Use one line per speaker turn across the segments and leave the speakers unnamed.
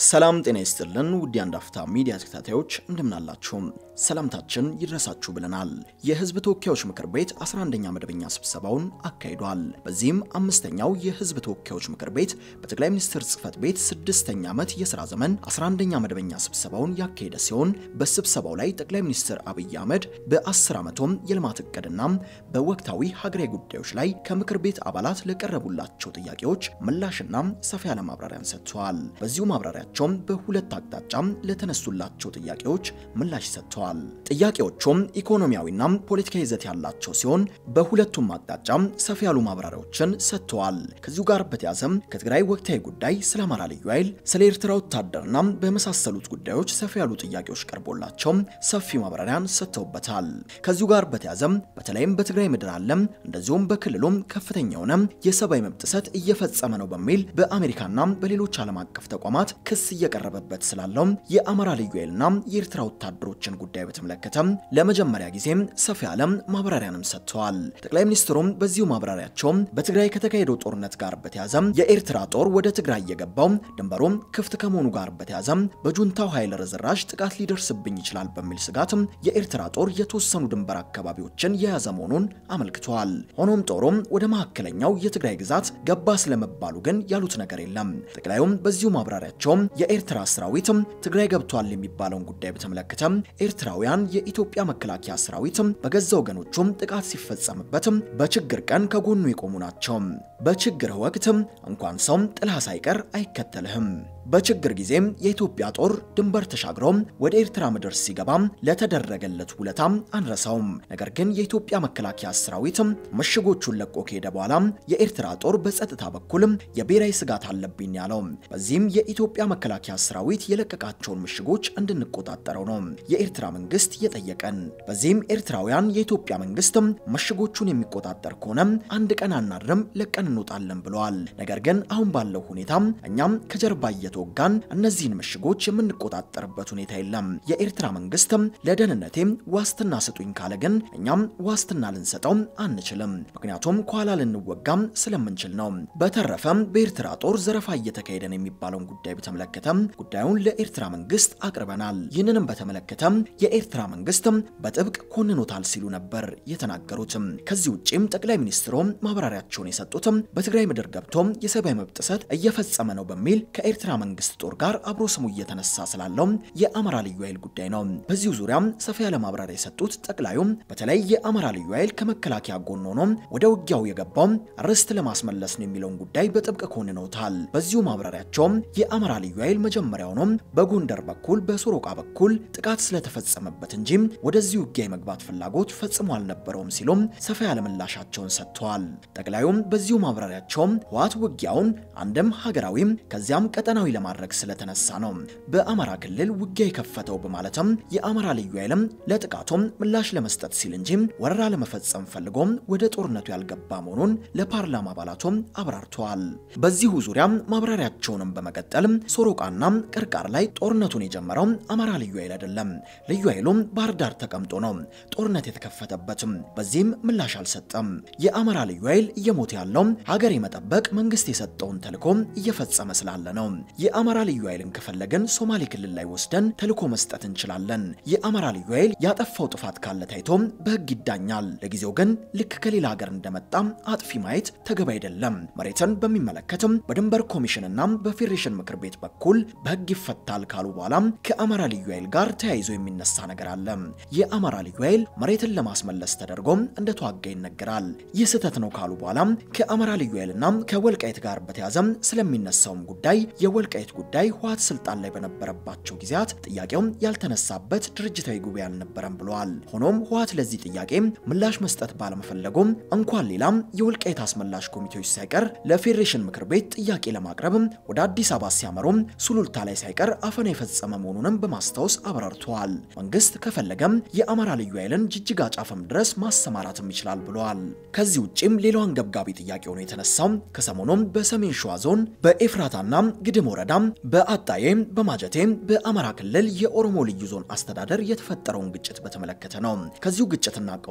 ሰላም ጤና ይስጥልን ውድ የአንድ አፍታ ሚዲያ ተከታታዮች እንደምናላችሁም ሰላምታችን ይድረሳችሁ ብለናል። የህዝብ ተወካዮች ምክር ቤት 11ኛ መደበኛ ስብሰባውን አካሂዷል። በዚህም አምስተኛው የህዝብ ተወካዮች ምክር ቤት በጠቅላይ ሚኒስትር ጽህፈት ቤት ስድስተኛ ዓመት የሥራ ዘመን 11ኛ መደበኛ ስብሰባውን ያካሄደ ሲሆን በስብሰባው ላይ ጠቅላይ ሚኒስትር አብይ አህመድ በ10 ዓመቶም የልማት እቅድና በወቅታዊ ሀገራዊ ጉዳዮች ላይ ከምክር ቤት አባላት ለቀረቡላቸው ጥያቄዎች ምላሽና ሰፋ ያለ ማብራሪያን ሰጥተዋል። በዚሁ ማብራሪያቸውም በሁለት አቅጣጫ ለተነሱላቸው ጥያቄዎች ምላሽ ሰጥተዋል። ጥያቄዎቹም ኢኮኖሚያዊና ፖለቲካዊ ይዘት ያላቸው ሲሆን በሁለቱም አቅጣጫ ሰፋ ያሉ ማብራሪያዎችን ሰጥተዋል። ከዚሁ ጋር በተያዘም ከትግራይ ወቅታዊ ጉዳይ፣ ስለ አማራ ልዩ ኃይል፣ ስለ ኤርትራ ወታደርና በመሳሰሉት ጉዳዮች ሰፋ ያሉ ጥያቄዎች ቀርቦላቸው ሰፊ ማብራሪያን ሰጥተውበታል። ከዚሁ ጋር በተያዘም በተለይም በትግራይ ምድር አለም እንደዚሁም በክልሉም ከፍተኛ የሆነ የሰብአዊ መብት ጥሰት እየፈጸመ ነው በሚል በአሜሪካና በሌሎች ዓለም አቀፍ ተቋማት ክስ እየቀረበበት ስላለው የአማራ ልዩ ኃይልና የኤርትራ ወታደሮችን ጉዳይ በተመለከተ ለመጀመሪያ ጊዜ ሰፊ ያለ ማብራሪያንም ሰጥተዋል። ጠቅላይ ሚኒስትሩም በዚሁ ማብራሪያቸው በትግራይ ከተካሄደው ጦርነት ጋር በተያዘ የኤርትራ ጦር ወደ ትግራይ የገባው ድንበሩ ክፍት ከመሆኑ ጋር በተያዘ በጁንታው ኃይል ርዝራዥ ጥቃት ሊደርስብኝ ይችላል በሚል ስጋት የኤርትራ ጦር የተወሰኑ ድንበር አካባቢዎችን የያዘ መሆኑን አመልክተዋል። ሆኖም ጦሩም ወደ መካከለኛው የትግራይ ግዛት ገባ ስለመባሉ ግን ያሉት ነገር የለም። ጠቅላዩም በዚሁ ማብራሪያቸው የኤርትራ ሰራዊት ትግራይ ገብቷል የሚባለውን ጉዳይ በተመለከተ ኤርትራውያን የኢትዮጵያ መከላከያ ሰራዊት በገዛ ወገኖቹም ጥቃት ሲፈጸምበት በችግር ቀን ከጎኑ የቆሙ ናቸው። በችግር ወቅት እንኳን ሰው ጥላ ሳይቀር አይከተልህም። በችግር ጊዜም የኢትዮጵያ ጦር ድንበር ተሻግሮ ወደ ኤርትራ ምድር ሲገባ ለተደረገለት ውለታ አንረሳውም። ነገር ግን የኢትዮጵያ መከላከያ ሰራዊት ምሽጎቹን ለቆ ከሄደ በኋላ የኤርትራ ጦር በጸጥታ በኩል የብሔራዊ ስጋት አለብኝ ያለው። በዚህም የኢትዮጵያ መከላከያ ሰራዊት የለቀቃቸውን ምሽጎች እንድንቆጣጠረው ነው የኤርትራ መንግስት የጠየቀን። በዚህም ኤርትራውያን የኢትዮጵያ መንግስት ምሽጎቹን የሚቆጣጠር ከሆነ አንድ ቀን አናድርም ለቀን እንወጣለን ብለዋል። ነገር ግን አሁን ባለው ሁኔታ እኛም ከጀርባ እየተወጋን እነዚህን ምሽጎች የምንቆጣጠርበት ሁኔታ የለም። የኤርትራ መንግስት ለደህንነቴ ዋስትና ስጡኝ ካለ ግን እኛም ዋስትና ልንሰጠው አንችልም። ምክንያቱም ከኋላ ልንወጋም ስለምንችል ነው። በተረፈም በኤርትራ ጦር ዘረፋ እየተካሄደ ነው የሚባለውን ጉዳይ በተመለከተ ጉዳዩን ለኤርትራ መንግስት አቅርበናል። ይህንንም በተመለከተ የኤርትራ መንግስት በጥብቅ ኮንኖታል ሲሉ ነበር የተናገሩት። ከዚህ ውጭም ጠቅላይ ሚኒስትሩ ማብራሪያቸውን የሰጡት በትግራይ ምድር ገብቶ የሰብአዊ መብት ጥሰት እየፈጸመ ነው በሚል ከኤርትራ መንግስት ጦር ጋር አብሮ ስሙ እየተነሳ ስላለው የአማራ ልዩ ኃይል ጉዳይ ነው። በዚሁ ዙሪያ ሰፋ ያለ ማብራሪያ የሰጡት ጠቅላዩ በተለይ የአማራ ልዩ ኃይል ከመከላከያ ጎን ሆኖ ወደ ውጊያው የገባው ርስት ለማስመለስ ነው የሚለውን ጉዳይ በጥብቅ ኮንነውታል። በዚሁ ማብራሪያቸው የአማራ ልዩ ኃይል መጀመሪያውኑ በጎንደር በኩል በሶሮቃ በኩል ጥቃት ስለተፈጸመበት እንጂ ወደዚህ ውጊያ የመግባት ፍላጎት ፈጽሞ አልነበረውም ሲሉም ሰፋ ያለ ምላሻቸውን ሰጥተዋል። ጠቅላዩም በዚሁ ማብራሪያቸው ህወሓት ውጊያውን አንድም ሀገራዊም ከዚያም ቀጠናዊ ለማድረግ ስለተነሳ ነው በአማራ ክልል ውጊያ የከፈተው በማለትም የአማራ ልዩ ኃይልም ለጥቃቱም ምላሽ ለመስጠት ሲል እንጂ ወረራ ለመፈጸም ፈልጎም ወደ ጦርነቱ ያልገባ መሆኑን ለፓርላማ አባላቱም አብራርተዋል። በዚሁ ዙሪያ ማብራሪያቸውንም በመቀጠል ሶሮቃና ቅርቃር ላይ ጦርነቱን የጀመረው አማራ ልዩ ኃይል አይደለም። ልዩ ኃይሉም ባህር ዳር ተቀምጦ ነው ጦርነት የተከፈተበትም። በዚህም ምላሽ አልሰጠም። የአማራ ልዩ ኃይል እየሞተ ያለው ሀገር የመጠበቅ መንግስት የሰጠውን ተልዕኮ እየፈጸመ ስላለ ነው። የአማራ ልዩ ኃይልን ከፈለግን ሶማሌ ክልል ላይ ወስደን ተልዕኮ መስጠት እንችላለን። የአማራ ልዩ ኃይል ያጠፋው ጥፋት ካለ ታይቶ በህግ ይዳኛል። ለጊዜው ግን ልክ ከሌላ ሀገር እንደመጣ አጥፊ ማየት ተገቢ አይደለም። መሬትን በሚመለከትም በድንበር ኮሚሽንና በፌዴሬሽን ምክር ቤት በኩል በህግ ይፈታል ካሉ በኋላ ከአማራ ልዩ ኃይል ጋር ተያይዞ የሚነሳ ነገር አለ። የአማራ ልዩ ኃይል መሬትን ለማስመለስ ተደርጎ እንደተዋጋ ይነገራል። ይህ ስህተት ነው ካሉ በኋላ ከአማራ ልዩ ኃይልና ከወልቃይት ጋር በተያዘ ስለሚነሳውም ጉዳይ የወልቃይት ጉዳይ ህወሓት ስልጣን ላይ በነበረባቸው ጊዜያት ጥያቄው ያልተነሳበት ድርጅታዊ ጉባኤ አልነበረም ብለዋል። ሆኖም ህወሓት ለዚህ ጥያቄ ምላሽ መስጠት ባለመፈለጉም እንኳን ሌላም የወልቃይት አስመላሽ ኮሚቴዎች ሳይቀር ለፌዴሬሽን ምክር ቤት ጥያቄ ለማቅረብ ወደ አዲስ አበባ ሲያመሩ ሱሉልታ ላይ ሳይቀር አፈና የፈጸመ መሆኑንም በማስታወስ አብራርተዋል። መንግስት ከፈለገም የአማራ ልዩ ኃይልን ጅጅጋ ጫፍም ድረስ ማሰማራትም ይችላል ብለዋል። ከዚህ ውጭም ሌላው አንገብጋቢ ጥያቄ ሆኖ የተነሳው ከሰሞኑም በሰሜን ሸዋ ዞን በኤፍራታና ግድም ወረዳ በአጣዬ በማጀቴ በአማራ ክልል የኦሮሞ ልዩ ዞን አስተዳደር የተፈጠረውን ግጭት በተመለከተ ነው። ከዚሁ ግጭትና ቀውስ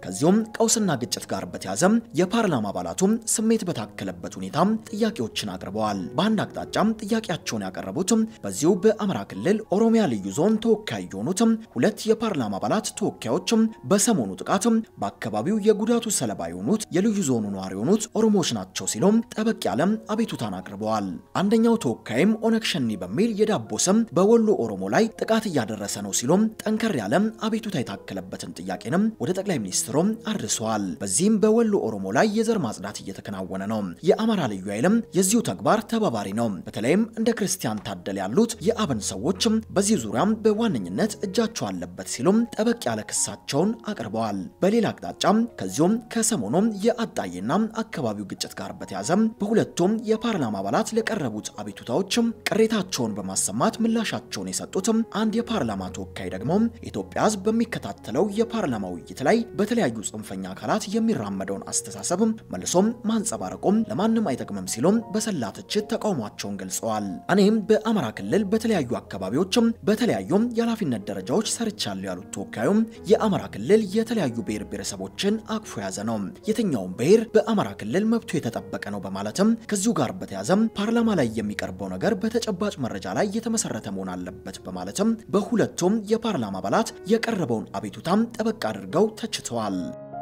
ከዚሁም ቀውስና ግጭት ጋር በተያዘ የፓርላማ አባላቱም ስሜት በታከለበት ሁኔታ ጥያቄዎችን አቅርበዋል። በአንድ አቅጣጫም ጥያቄያቸውን ያቀረቡት በዚሁ በአማራ ክልል ኦሮሚያ ልዩ ዞን ተወካይ የሆኑት ሁለት የፓርላማ አባላት ተወካዮች በሰሞኑ ጥቃት በአካባቢው የጉዳቱ ሰለባ የሆኑት የልዩ ዞኑ ነዋሪ የሆኑት ኦሮሞዎች ናቸው ሲሉም ጠበቅ ያለ አቤቱታን አቅርበዋል። አንደኛው ተወካይም ኦነግ ሸኒ በሚል የዳቦ ስም በወሎ ኦሮሞ ላይ ጥቃት እያደረሰ ነው ሲሉም ጠንከር ያለ አቤቱታ የታከለበትን ጥያቄንም ወደ ጠቅላይ ሚኒስትሩም አድርሰዋል። በዚህም በወሎ ኦሮሞ ላይ የዘር ማጽዳት እየተከናወነ ነው። የአማራ ልዩ ኃይልም የዚሁ ተግባር ተባባሪ ነው። በተለይም እንደ ክርስቲያን ታደል ያሉት የአብን ሰዎች በዚህ ዙሪያም በዋነኝነት እጃቸው አለበት ሲሉም ጠበቅ ያለ ክሳቸውን አቅርበዋል። በሌላ አቅጣጫም ከዚሁም ከሰሞኑም የአጣዬና አካባቢው ግጭት ጋር በተያዘ በሁለቱም የፓርላማ አባላት ለቀረቡት አቤቱታዎች ቅሬታቸውን በማሰማት ምላሻቸውን የሰጡት አንድ የፓርላማ ተወካይ ደግሞ ኢትዮጵያ ሕዝብ በሚከታተለው የፓርላማ ውይይት ላይ በተለያዩ ጽንፈኛ አካላት የሚራመደውን አስተሳሰብ መልሶም ማንጸባረቁም ለማንም አይጠቅምም ሲሉም በሰላ ትችት ተቃውሟቸውን ገልጸዋል። እኔም በአማራ ክልል በተለያዩ አካባቢዎችም በተለያዩም የኃላፊነት ደረጃዎች ሰርቻለሁ ያሉት ተወካዩም የአማራ ክልል የተለያዩ ብሔር ብሔረሰቦችን አቅፎ የያዘ ነው፣ የትኛውም ብሔር በአማራ ክልል መብቱ የተጠበቀ ነው በማለትም ከዚሁ ጋር በተያዘም ፓርላማ ላይ የሚቀርበው ነገር በተጨባጭ መረጃ ላይ የተመሰረተ መሆን አለበት በማለትም በሁለቱም የፓርላማ አባላት የቀረበውን አቤቱታም ጠበቅ አድርገው ተችተዋል።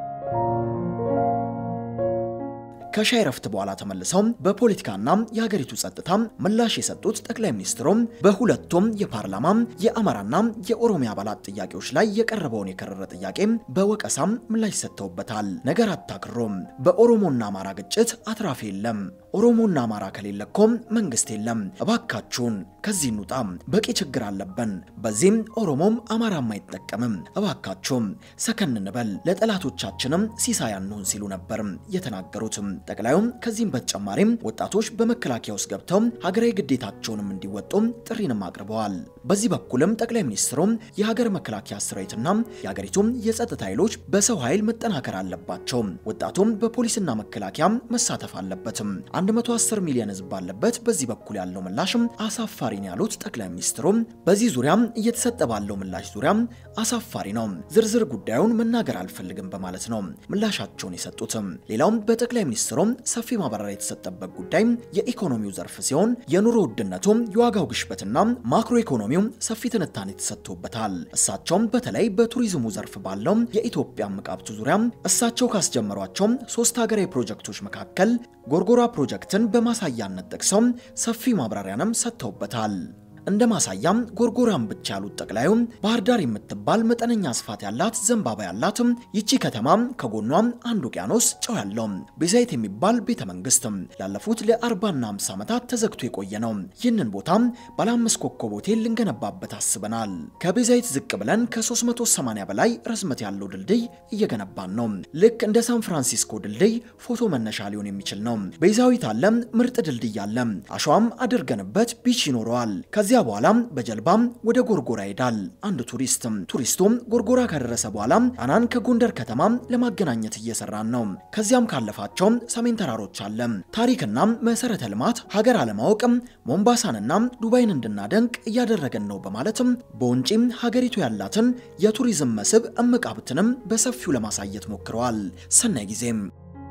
ከሻይ ረፍት በኋላ ተመልሰው በፖለቲካና የሀገሪቱ ጸጥታ ምላሽ የሰጡት ጠቅላይ ሚኒስትሩም በሁለቱም የፓርላማ የአማራና የኦሮሚያ አባላት ጥያቄዎች ላይ የቀረበውን የከረረ ጥያቄ በወቀሳም ምላሽ ሰጥተውበታል። ነገር አታክሮም። በኦሮሞና አማራ ግጭት አትራፊ የለም። ኦሮሞና አማራ ከሌለ እኮ መንግስት የለም። እባካችሁን ከዚህ እንውጣ። በቂ ችግር አለብን። በዚህም ኦሮሞም አማራም አይጠቀምም። እባካችሁም ሰከን እንበል፣ ለጠላቶቻችንም ሲሳይ አንሁን ሲሉ ነበር የተናገሩት። ጠቅላዩም ከዚህም በተጨማሪም ወጣቶች በመከላከያ ውስጥ ገብተው ሀገራዊ ግዴታቸውንም እንዲወጡ ጥሪንም አቅርበዋል። በዚህ በኩልም ጠቅላይ ሚኒስትሩም የሀገር መከላከያ ሰራዊትና የሀገሪቱም የጸጥታ ኃይሎች በሰው ኃይል መጠናከር አለባቸው፣ ወጣቱም በፖሊስና መከላከያ መሳተፍ አለበትም 110 ሚሊዮን ህዝብ ባለበት በዚህ በኩል ያለው ምላሽም አሳፋሪ ነው ያሉት ጠቅላይ ሚኒስትሩም በዚህ ዙሪያም እየተሰጠ ባለው ምላሽ ዙሪያ አሳፋሪ ነው፣ ዝርዝር ጉዳዩን መናገር አልፈልግም በማለት ነው ምላሻቸውን የሰጡትም። ሌላውም በጠቅላይ ሚኒስትሩም ሰፊ ማብራሪያ የተሰጠበት ጉዳይ የኢኮኖሚው ዘርፍ ሲሆን የኑሮ ውድነቱም የዋጋው ግሽበትና ማክሮ ኢኮኖሚው ሰፊ ትንታኔ ተሰጥቶበታል። እሳቸውም በተለይ በቱሪዝሙ ዘርፍ ባለው የኢትዮጵያ ምቃብቱ ዙሪያ እሳቸው ካስጀመሯቸው ሶስት ሀገራዊ ፕሮጀክቶች መካከል ጎርጎራ ፕሮጀክትን በማሳያነት ጠቅሰው ሰፊ ማብራሪያንም ሰጥተውበታል። እንደ ማሳያም ጎርጎራን ብቻ ያሉት ጠቅላዩ ባህር ዳር የምትባል መጠነኛ ስፋት ያላት ዘንባባ ያላት ይቺ ከተማ ከጎኗ አንድ ውቅያኖስ ጨው ያለው ቤዛይት የሚባል ቤተ መንግስት ላለፉት ለ40ና 50 ዓመታት ተዘግቶ የቆየ ነው። ይህንን ቦታ ባለ አምስት ኮከብ ሆቴል ልንገነባበት አስበናል። ከቤዛይት ዝቅ ብለን ከ380 በላይ ርዝመት ያለው ድልድይ እየገነባን ነው። ልክ እንደ ሳን ፍራንሲስኮ ድልድይ ፎቶ መነሻ ሊሆን የሚችል ነው። ቤዛዊት አለ፣ ምርጥ ድልድይ አለ፣ አሸዋም አድርገንበት ቢች ይኖረዋል። ከዚያ በኋላም በጀልባም ወደ ጎርጎራ ይሄዳል። አንድ ቱሪስት ቱሪስቱም ጎርጎራ ከደረሰ በኋላ ጣናን ከጎንደር ከተማ ለማገናኘት እየሰራን ነው። ከዚያም ካለፋቸው ሰሜን ተራሮች አለ ታሪክና መሰረተ ልማት ሀገር አለማወቅ ሞምባሳንና ዱባይን እንድናደንቅ እያደረገን ነው በማለትም በውንጪም ሀገሪቱ ያላትን የቱሪዝም መስህብ እምቅ ሀብትንም በሰፊው ለማሳየት ሞክረዋል። ሰናይ ጊዜም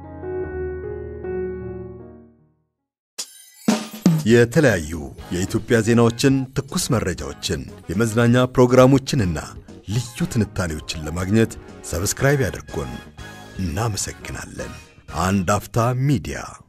የተለያዩ የኢትዮጵያ ዜናዎችን፣ ትኩስ መረጃዎችን፣ የመዝናኛ ፕሮግራሞችንና ልዩ ትንታኔዎችን ለማግኘት ሰብስክራይብ ያድርጉን። እናመሰግናለን። አንድ አፍታ ሚዲያ